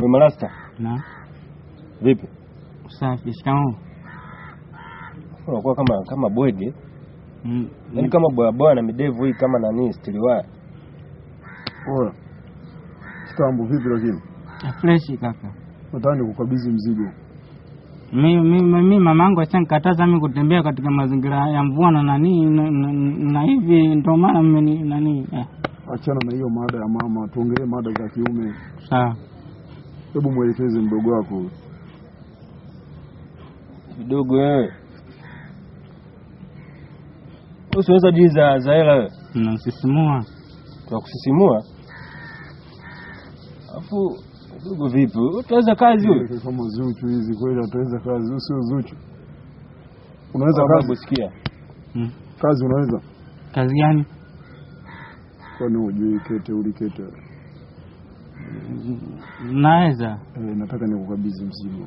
We Malasta, Na vipi? safi. Shikamoo. Unakuwa kama kama bwege, Mm, yaani kama boyaboya na midevu hii kama nani stiliwaya. Oya, kitambo vipi? Lakini freshi kaka. nataka nikukabidhi mzigo. Mi, mi, mi, mi mamangu ashanikataza mi kutembea katika mazingira ya mvua na nani na, na, na hivi ndio maana mmeni nani eh, Achana na hiyo mada ya mama, tuongelee mada za kiume. sawa. Hebu mwelekeze mdogo wako. Kidogo wewe. Usiweza jii za za hela wewe. Nasisimua. Tunakusisimua. Alafu kidogo vipi? Utaweza kazi wewe? Mwelekeze kama Zuchu hizi kweli, ataweza kazi? Huyu sio Zuchu. Unaweza Babu kazi? sikia. Mm. Kazi unaweza? Kazi gani? Kwani hujui kete ulikete? Naweza. Eh, nataka nikukabidhi mzigo.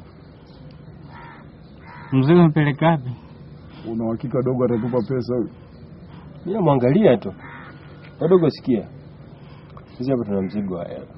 Mzigo mpeleka wapi? Una uhakika dogo atatupa pesa huyu? Mimi namwangalia tu. Wadogo sikia. Sisi hapa tuna mzigo wa hela.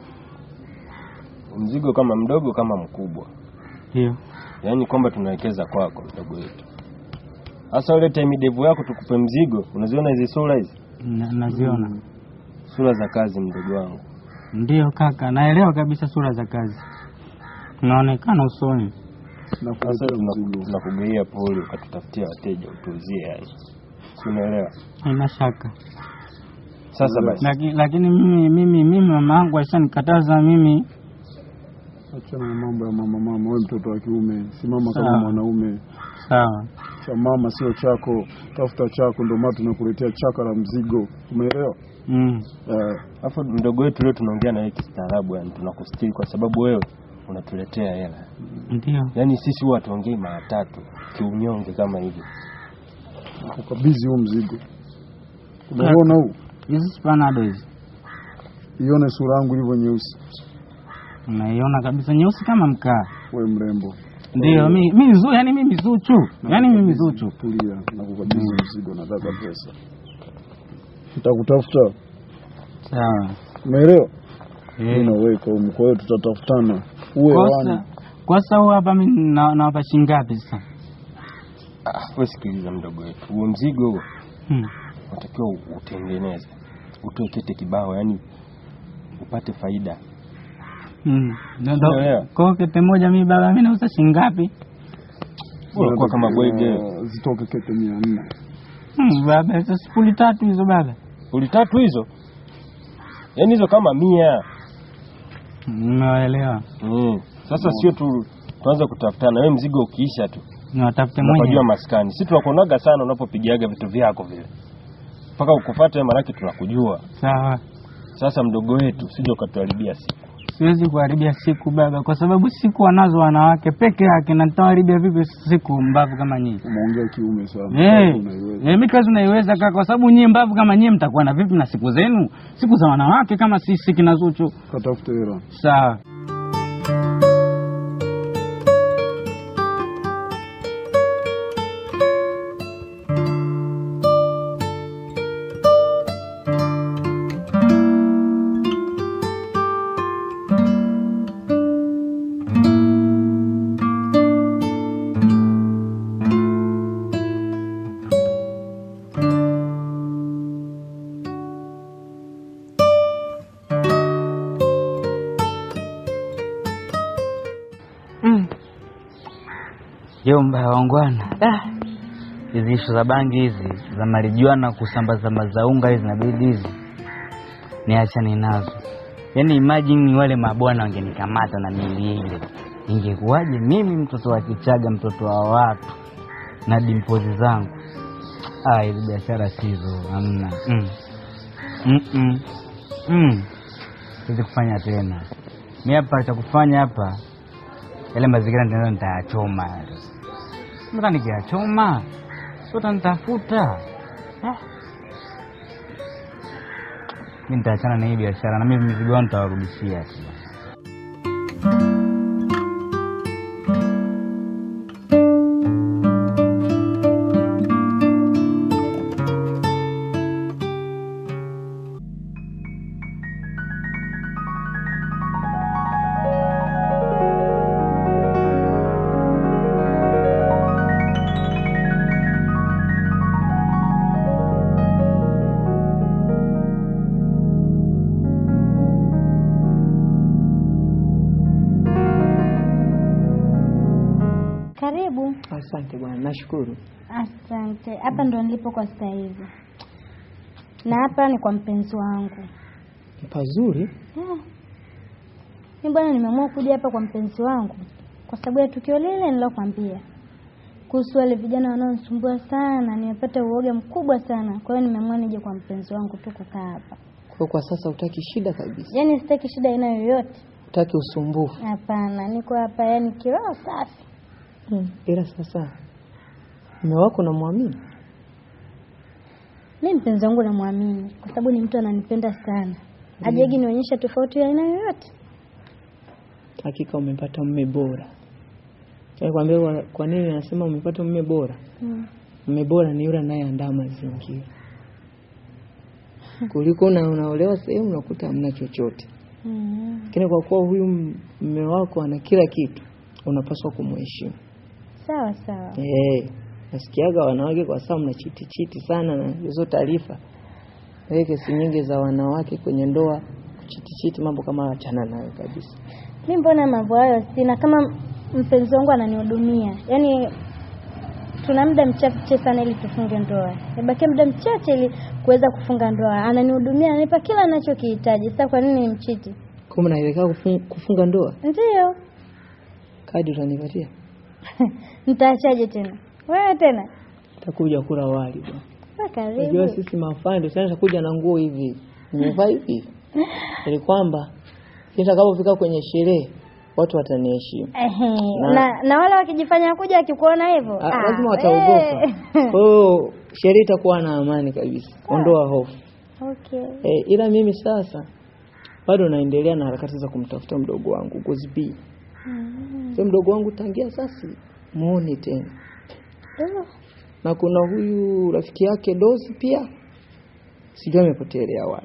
Mzigo kama mdogo kama mkubwa. Ndio. Yaani kwamba tunawekeza kwako mdogo wetu. Sasa ulete midevu yako tukupe mzigo. Unaziona hizi sura hizi? Na- Naziona. Sura za kazi mdogo wangu. Ndio kaka, naelewa kabisa sura za kazi. Naonekana usoni. Sasa Nakuletea tunaku- mzigo. tunakugeia poli ukatutafutia wateja utuuzie yani. Si unaelewa? Haina shaka. Sasa basi. Lakini lakini mimi mimi mimi mama yangu ashanikataza mimi Achana na mambo ya mama mama, wewe mtoto wa kiume, simama kama Sawa. mwanaume. sawa. Cha mama sio chako, tafuta chako, ndio maana tunakuletea chaka la mzigo. Umeelewa? Mm. Eh, Alafu mdogo wetu leo tunaongea na wewe kistaarabu yani tunakustiri kwa sababu wewe unatuletea hela. Ndio. Yaani sisi huwa tuongei mara tatu kiunyonge kama hivi. nakukabidhi huu mzigo. Unaona huu? Hizi spanado hizi. Ione sura yangu ilivyo nyeusi. Unaiona kabisa nyeusi kama mkaa. We mrembo, Ndio, mi mi zu, yani mimi Zuchu. Yaani mimi Zuchu. tulia, nakukabidhi mzigo, nataka pesa. Nitakutafuta, Sawa. umeelewa? Eh. Mimi na wewe kwa kwa hiyo tutatafutana. Uwe Kosa hewani. kosa huu hapa mimi na- nawapa shilingi ngapi sasa? Ah, wewe sikiliza mdogo wetu. Huo mzigo huo Hmm. unatakiwa u- utengeneze. Utoe kete kibao yani upate faida. Hmm. Ndo- ndo- Unaelewa? Kwa hiyo kete moja mimi baba mimi nauza shilingi ngapi? Unakuwa kama bwege. Eh, Zitoke kete mia nne. Hmm, baba hizo sifuri tatu hizo baba. Uli tatu hizo. Yaani hizo kama mia. Nimewaelewa. Mm. Sasa sio tu tuanze kutafutana. Wewe mzigo ukiisha tu Niwatafute unapajua mwenyewe. maskani. Sisi tunakuonaga sana unapopigiaga vitu vyako vile. Mpaka ukufuate wewe maanake tunakujua. Sawa. Sasa mdogo wetu usije ukatuharibia siku. Siwezi kuharibia siku baba, kwa sababu siku wanazo wanawake peke yake, na nitawaharibia vipi siku mbavu kama nyinyi? Umeongea kiume sana. Eh, Unaiweza. eh, mi kazi unaiweza kaka, kwa sababu nyie mbavu kama nyie mtakuwa na vipi na siku zenu, siku za wanawake kama sisi kina Zuchu. Katafute hela. Sawa. Jomba wangwana, Ah, hizi ishu za bangi hizi za marijuana kusambaza mazaunga hizi inabidi hizi niachane nazo. Yaani imagine wale mabwana wangenikamata na mili ile, ingekuwaje mimi mtoto wa Kichaga, mtoto wa watu na dimpozi zangu? Ah, hizi biashara sizo, hamna. Mm. Mm -mm. Mm. Siwezi kufanya tena. Mi hapa cha kufanya hapa yale mazingira ndio nitayachoma yale. Sasa nikiyachoma sio utanitafuta. Ah. Mimi nitaachana na hii biashara na mimi mizigo wangu nitawarudishia tu. Karibu. Asante bwana, nashukuru. Asante. Hapa ndo nilipo kwa sasa hivi, na hapa ni kwa mpenzi wangu. Ni pazuri. Yeah. Mi bwana, nimeamua kuja hapa kwa mpenzi wangu kwa sababu ya tukio lile nilokwambia kuhusu wale vijana wanaonisumbua sana. Nimepata uoga mkubwa sana, kwa hiyo nimeamua nije kwa mpenzi wangu tu kukaa hapa. Kwa hiyo kwa sasa hutaki shida kabisa, Yaani sitaki shida aina yoyote, hutaki usumbufu. hapana. Niko hapa yani kiroho safi. Hmm. Ila sasa mume wako namwamini? Mi mpenzi wangu namwamini kwa sababu ni mtu ananipenda sana, hajagi nionyesha tofauti ya aina yoyote. Hakika umepata mume bora. Nikwambia kwa- kwa nini anasema umepata mume bora? Mm. Mume bora ni yule anayeandaa mazingira kuliko na unaolewa sehemu unakuta hamna chochote. Mm. Lakini kwa kuwa huyu mume wako ana kila kitu, unapaswa kumheshimu. Sawa sawa. Eh, nasikiaga wanawake kwa sasa mna chiti chiti sana na hizo taarifa. Wewe kesi nyingi za wanawake kwenye ndoa kuchiti chiti, mambo kama hayo achana nayo kabisa. Mi mbona mambo hayo sina, kama mpenzi wangu ananihudumia, yaani tuna muda mchache sana ili tufunge ndoa, ibakia muda mchache ili kuweza kufunga ndoa. Ananihudumia, ananipa kila anachokihitaji. Sasa kwa nini nimchiti? Kama naelekea kufunga, kufunga ndoa, Ndiyo, kadi utanipatia? nitaachaje tena wewe tena? Takuja kula wali bwana. Wa Unajua karibu. sisi mafando sasa kuja na nguo hivi. Nimevaa hivi. Ili kwamba nitakapofika kwenye sherehe watu wataniheshimu. Ehe, Na- na, na wale wakijifanya kuja wakikuona hivyo Ah, ah, lazima wataogopa. eh. Kwa hiyo sherehe itakuwa na amani kabisa. Ondoa hofu. Okay. E, ila mimi sasa bado naendelea na harakati za kumtafuta mdogo wangu Gozi B. Mm. Sasa mdogo wangu tangia sasa muone tena. Oh. Na kuna huyu rafiki yake Dozi pia sijui amepotelea wapi.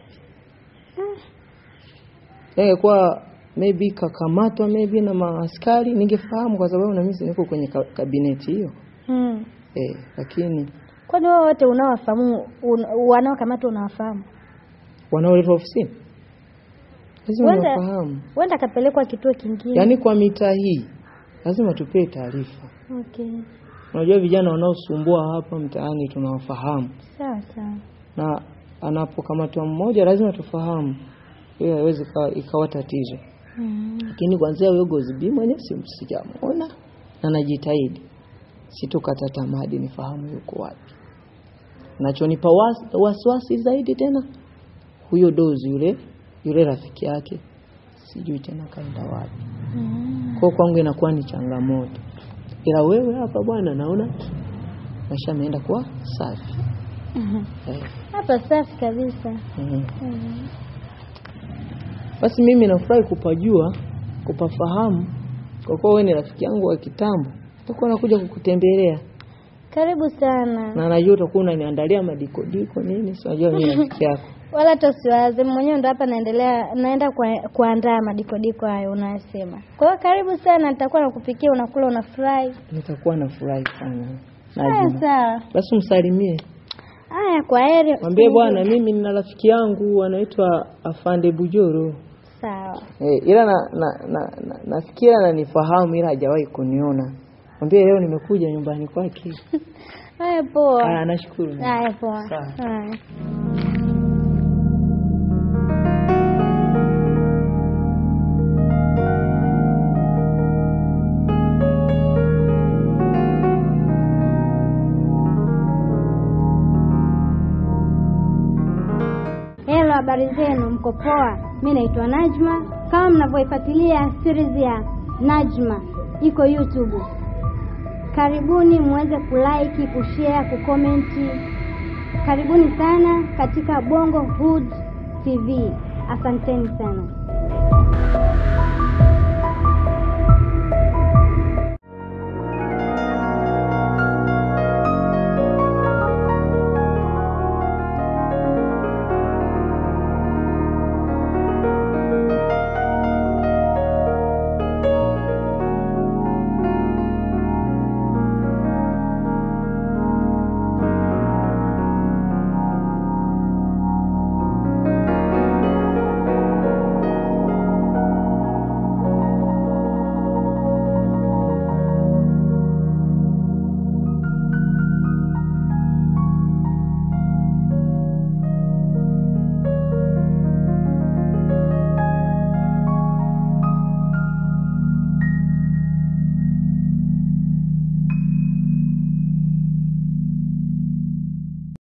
Ingekuwa maybe kakamatwa maybe na maaskari ningefahamu kwa sababu na mimi niko kwenye ka- kabineti hiyo. Mm. Eh, lakini Kwani wao wote unawafahamu un, wanaokamatwa unawafahamu? wanaoletwa ofisini lazima Wanda- wafahamu. Huenda akapelekwa kituo kingine. Yaani kwa mitaa hii lazima tupewe taarifa. Okay. Unajua vijana wanaosumbua hapa mtaani tunawafahamu, Sawa sawa. na anapokamatwa mmoja lazima tufahamu, hiyo haiwezi ikawa- ikawa tatizo. Mm. Lakini kwanzia huyo Gozi B mwenyewe si sijamuona na najitahidi, situkata tamaa hadi nifahamu yuko wapi. Nachonipa was- wasiwasi zaidi tena huyo Dozi yule yule rafiki yake, sijui tena kaenda wapi. Mm. Kwa kwangu inakuwa ni changamoto, ila wewe hapa bwana, naona maisha yameenda kuwa safi eh. Hapa safi kabisa. mm. Mm. Basi mimi nafurahi kupajua kupafahamu, kwa kuwa wewe ni rafiki yangu wa kitambo, nitakuwa nakuja kukutembelea Karibu sana. na najua utakuwa unaniandalia madikodiko nini, si unajua mimi rafiki yako. Wala hata usiwaze, mwenyewe ndo hapa naendelea naenda kwa, kuandaa madikodiko hayo unayosema. Kwa hiyo karibu sana, nitakuwa nakupikia, unakula, unafurahi. Nitakuwa nafurahi sana. Haya, Najua. sawa. Basi msalimie, Haya, kwa heri. mwambie bwana, mimi nina rafiki yangu anaitwa Afande Bujoro. Sawa. Eh, ila na, na, na, na, nasikia ananifahamu ila hajawahi kuniona. Mwambie leo nimekuja nyumbani kwake. Haya, poa. Ah, nashukuru. Haya, poa. Sawa. Haya. Hello, habari zenu, mko poa? Mi naitwa Najma. Kama mnavyoifuatilia series ya Najma iko YouTube, karibuni muweze kulike, kushare, kukomenti. Karibuni sana katika Bongo Hood TV. Asanteni sana.